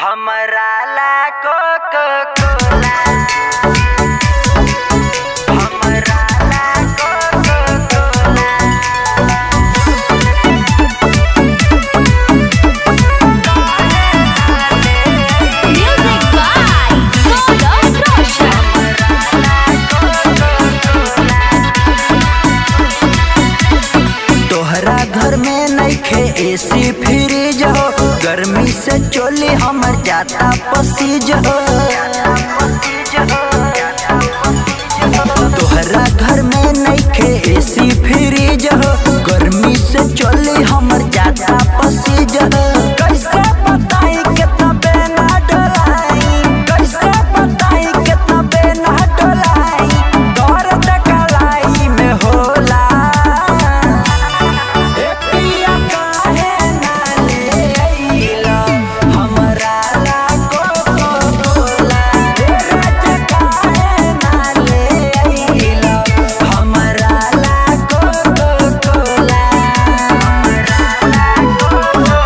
हमरा ला coca cola हमरा ला coca cola Music by Golos Roshan. तोहरा घर में नइखे एसी फ्रिज हो गर्मी से चोली हमर जाता पसीज हो तोहरा घर में नइखे एसी फ्रिज हो गर्मी से चोली हमर जाता पसीज हो कैसे बताई कितना बेना डोलाई कैसे बताई कितना बेना डोलाई दर्द कलाई में होला ए पिया काहे ना ले अइला हमरा ला कोको कोला ए राजा काहे ना ले अइला हमरा ला कोको कोला हमरा ला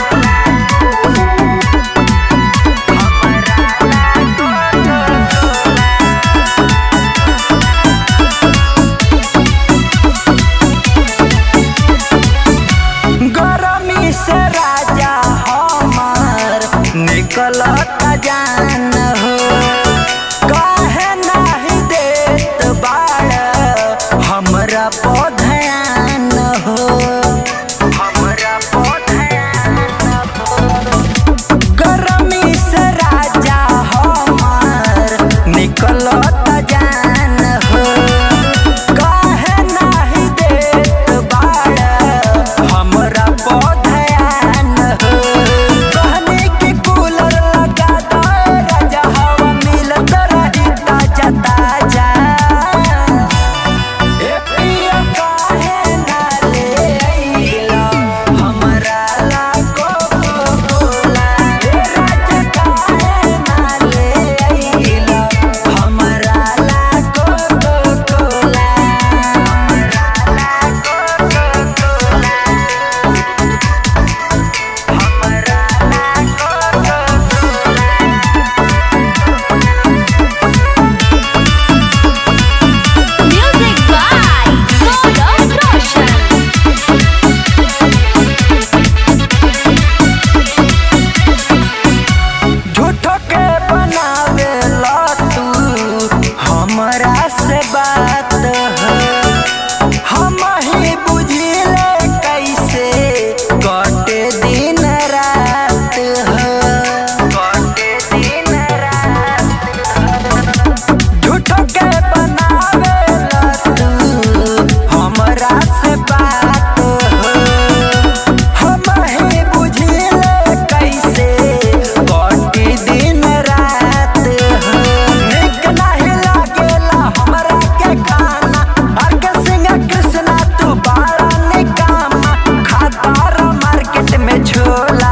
गरमी से राजा हमार निकलता जान हो काहे नाही देत बाड़ हमरा पौधयान हो हमरा पौधयान हो गरमी से राजा हमार निकलता जान हो काहे नाही देत बाड़ हमरा पौधयान हो कहनी कि कूलर लगा दो राजा हवा मिलत रही ताजा ताजा ए पिया काहे ना ले अइला हमरा ला कोको कोला ए राजा काहे ना ले अइला हमरा ला कोको कोला हमरा ला कोको कोला हमरा ला coca cola Music by Golos Roshan. झूठो के बनावे ला तू हमरा से बात हो हम ही बुझिले कैसे कटे दिन रात हो कटे दिन रात झूठो के बनावे ला तू हमरा से बात हो हम ही बुझिले कैसे कटी दिन रात हो निक नाही लागेला हमरा के खाना हर के सिंह कृष्णा तू बाड़ा निकामा खाता मार्केट में छोला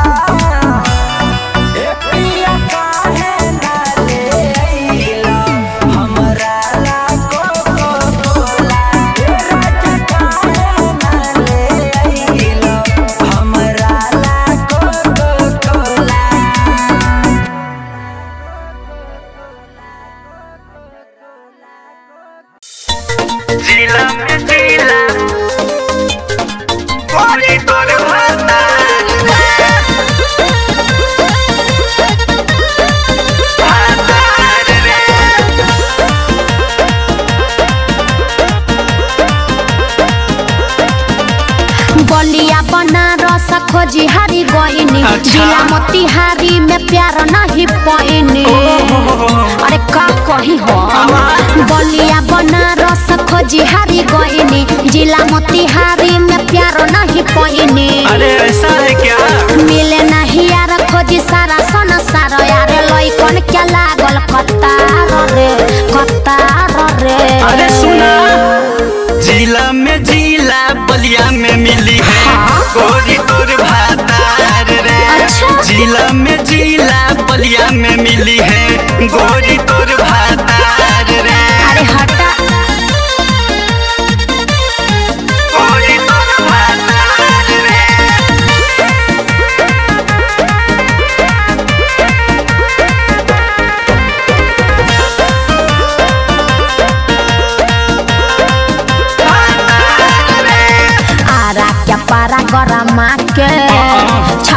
ए पिया काहे ना ले अइला हमरा ला कोको कोला ए राजा काहे ना ले अइला हमरा ला कोको कोला जिला में जिला कोरी तोर भाता बलिया बनारस खोजी हारी गईनी जिला मोतिहारी में प्यार नहीं पैनी अरे का कही हो बलिया बनारस खोजी हारी गईनी जिला मोतिहारी में प्यार नहीं पैनी अरे ऐसा है क्या मिले नहीं यार खोजी सारा सन सारा यार लइकन क्या लागल कतार रे कतार रे अरे सुना जिला में जिला बलिया में मिली है हाँ? गोरी तोर भातार रे अच्छा। जिला में जिला बलिया में मिली है गोरी तोर भातार रे अरे हटा गोरी तोर भातार रे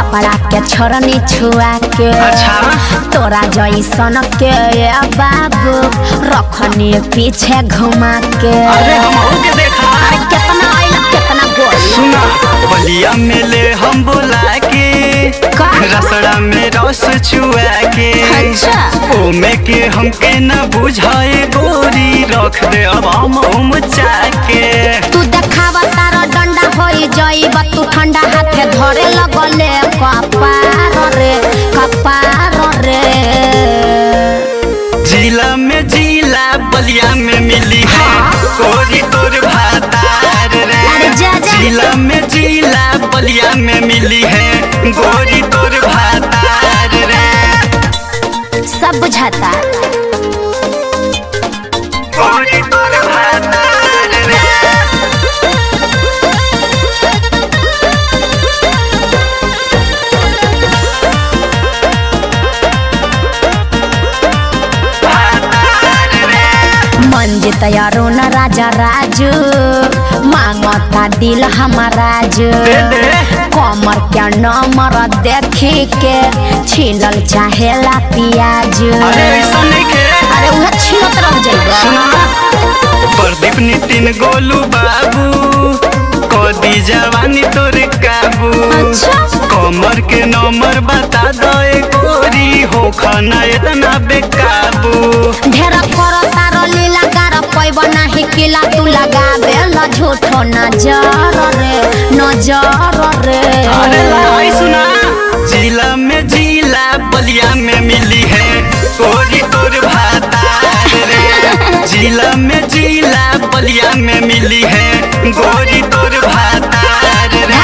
छपरा के छोरनी छुआ के अच्छा। तोरा जैसन के ए बाबू रखनी पीछे घुमा के अरे हम के देखा अरे कितना आइल कितना गोल सुना बलिया मेले हम बोला के का? रसड़ा में रस चुआ के अच्छा। ओमे के हमके न बुझाए गोरी रख दे अब हम उमचा के तू देखावा तारा डंडा होई जाइबा तू ठंडा हाथे धरे लगले कपार रे कपार रे जिला में जिला बलिया में मिली है हाँ। गोरी तोर भातार रे अरे जा जा। जिला में जिला बलिया में मिली है गोरी तोर भातार रे सब बुझाता गोरी तोर भातार रे भातार रे मंजित अरुण राजा राजू मांगता दिल हमारा जो दे दे कमर के नंबर देखी के छिलल चाहेला पियाज अरे ऐसा नहीं के अरे उहे छिलत रह जाइबा सुना प्रदीप नितिन गोलू बाबू कदी जवानी तोरे काबू अच्छा। कमर के नंबर बता दो ए गोरी हो खाना इतना बेकाबू ढेर कर तार लीला गार पैब नाही किला तू लगाबे ल झूठो नजर रे नजर रे अरे लाई सुना जिला में जिला बलिया में मिली है गोरी तोर भातार रे जिला में जिला बलिया में मिली है गोरी तोर भातार रे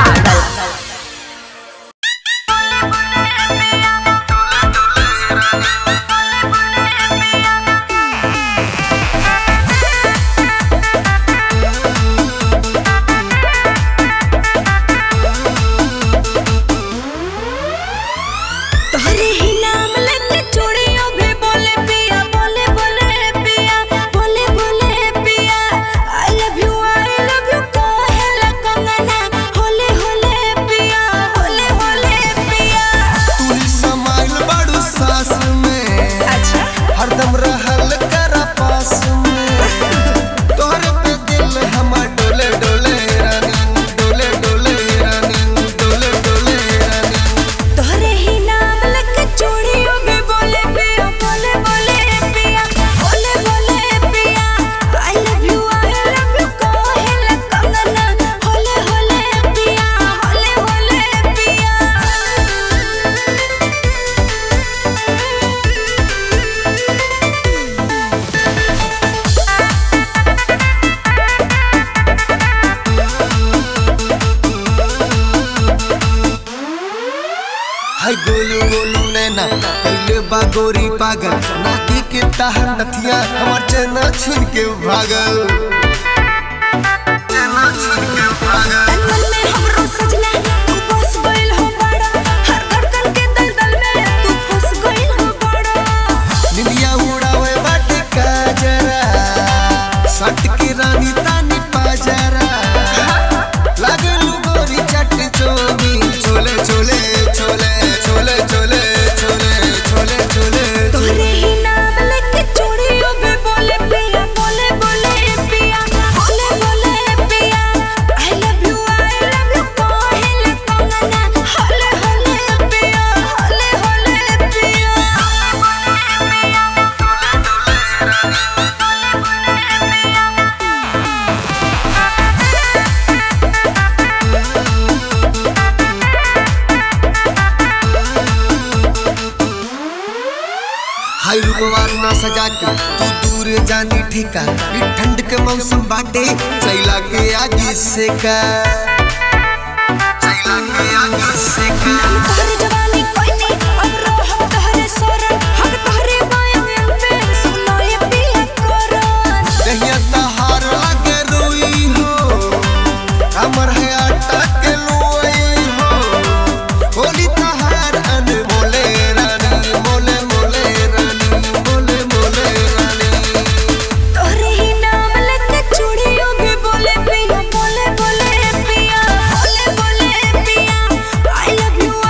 तोहरे ही नाम लेके चूड़ियों भी बोले पिया बोले बोले पिया बोले बोले पिया I love you I love you कहेला कंगना होले होले पिया होले होले पिया तू समाइल बड़ू सास में अच्छा हरदम रहल करा पास में तोहरे पे दिल हमर डोले डोले रानी डोले डोले रानी डोले डोले रानी तोहरे ही नाम लेके चूड़ियों भी बोले पिया बोले बोले पिया बोले बोले पिया I love you I love you कहेला कंगना होले होले पिया होले होले पिया हाय गोलू गोलू नैना पहले बा गोरी पागल नाती के ताहर नथिया हमर चना छीन के भागल चना छीन के भागल मन में हमरो सजना तू बस गइल हो बड़ा हर धड़कन के दलदल में तू फंस गइल हो बड़ा निंदिया उड़ावे बाटे काजरा सट के रानी तानी पाजरा लागलू गोरी चट चोमी छोले छोले छोले छोले छोले छोले छोले छोले तोहरे ही नाम लेके चूड़ियों में बोले पिया बोले बोले पिया बोले बोले पिया I love you I love you कहेला कंगना होले होले पिया होले होले पिया हाय रूपवार ना सजा के तू दूर जानी ठिका ई ठंड के मौसम बाटे चैला के आगे से का चैला के आगे से का तोहरे जवानी कोई नहीं अब रहो तोहरे सोरन हम तोहरे बायों पे सुनो ये पिया कोरन दहिया तहार लागे रोई हो हमर है आटा के लोई हो होली तहार अन मोले रानी मोले मोले रानी मोले मोले रानी तोहरे ही नाम लेके चूड़ियों में बोले पिया बोले बोले पिया बोले बोले पिया आई लव यू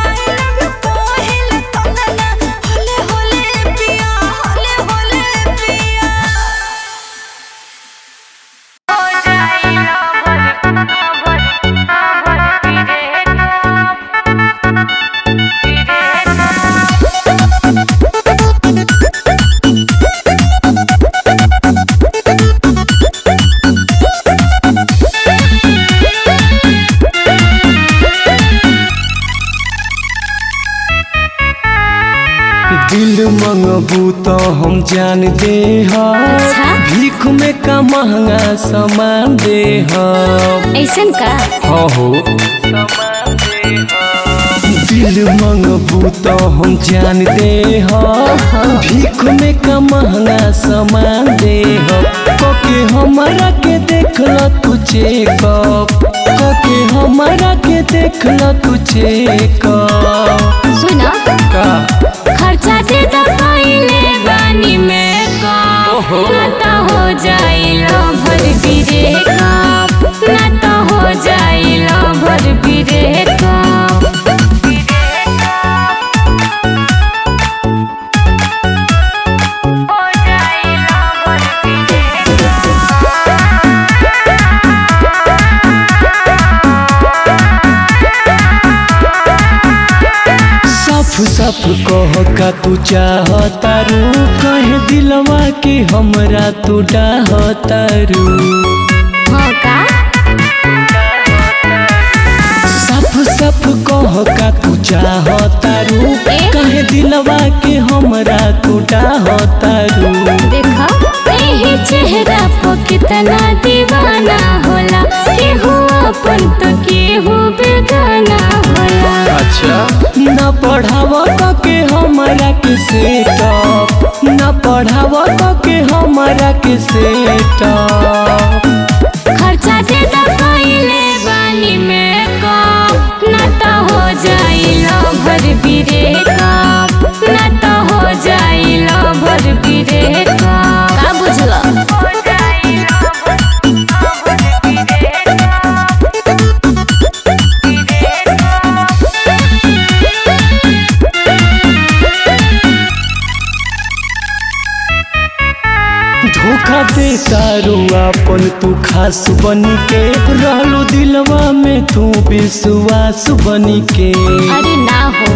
दिल मंगबू तो हम जान दे अच्छा? भीख में का महंगा सामान दे ऐसन का हो दिल मंगबू तो हम जान दे भीख में का महंगा सामान दे कके हमारा के देख ल तू चेकअप कके हमारा के देख ल तू चेकअप सुन का खर्चा दे तो पहले बानी में का ना तो हो जाइलो भर बिरे का ना तो हो जाइलो भर बिरे का सफ सफ कह का तू चाहतारू कहे दिलवा के हमरा तू डाहतारू हाँ का सफ सफ कह का तू चाहतारू कहे दिलवा के हमरा तू डाहतारू देखा यही चेहरा पर कितना दीवाना होला केहू अपन तो केहू बेगाना होला अच्छा न पढ़ाव के हमरा के सेटअप न पढ़ाव के हमरा के सेटअप खर्चा दे तो पहले बानी में कप ना तो हो जाइलो भर बिरे कप ना तो हो जाइलो भर बिरे कप का बुझला धोखा दे तारू अपन तू खास बन के रहलो दिलवा में तू विश्वास बन के अरे ना हो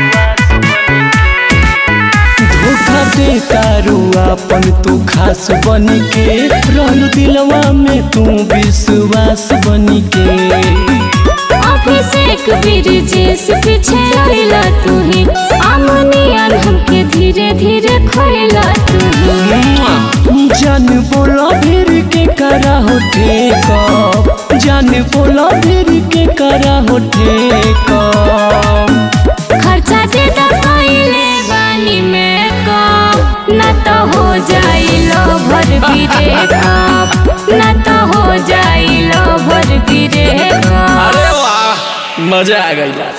धोखा दे तारू अपन तू खास बन के रहलो दिलवा में तू विश्वास बन के अभिषेक वीर जिस पीछे आइला तू ही अमनियन हमके धीरे धीरे खोइला तू ही जान बोला फिर के करा हो ठेकअप जान बोला फिर के करा हो ठेकअप खर्चा दे तो पहले बानी में कप ना तो हो जाइलो भर बिरे कप ना तो हो जाइलो भर बिरे कप अरे वाह मजा आ गई आज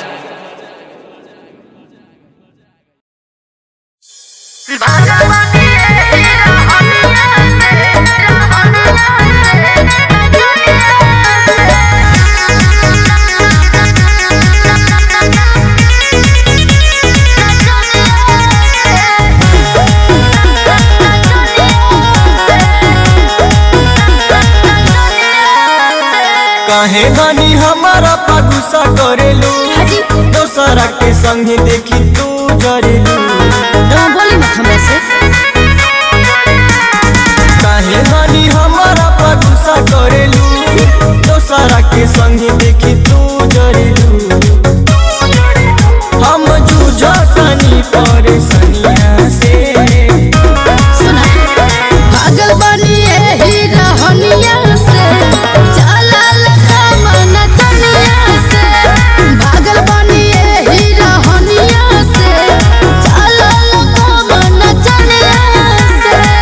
काहे गानी हमारा पा गुस्सा करेलू दोसरा के संगे देखी तू जरेलू बोली मत हमरा से काहे गानी हमारा पा गुस्सा करेलू दोसरा के संगे देखी तू जरेलू हम जूझतनी परेशानिया से सुना पागल बनी एही रहनिया से चलल मन तनिया से पागल बनी एही रहनिया से चलल मन तनिया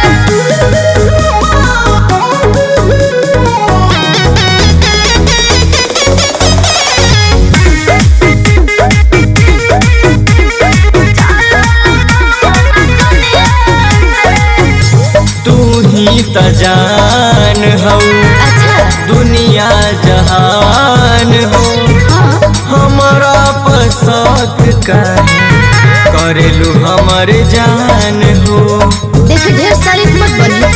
तू ही त जान हो दुनिया जहान हो हमारा पसंद काहे करेलू हमर जान हो देख ढेर सारी मत बनी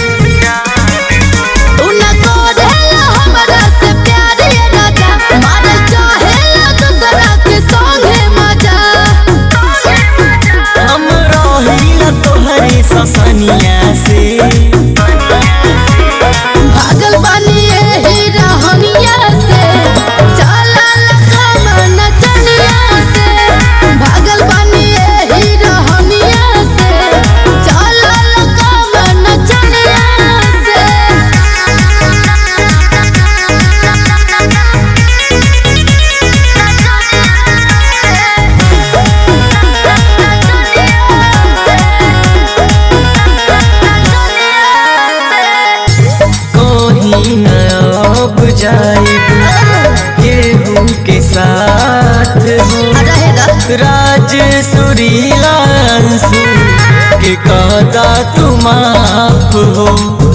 तू न करेला हमरा से प्यार ये राजा मारे चाहेला दूसरा के संगे मजा हम रहिला तोहरे ससनिया से पागल बनी एही रहनिया से चलल मन चनिया से पागल बनी एही रहनिया सूरज सुरीला अंशु के कहता तुम आप हो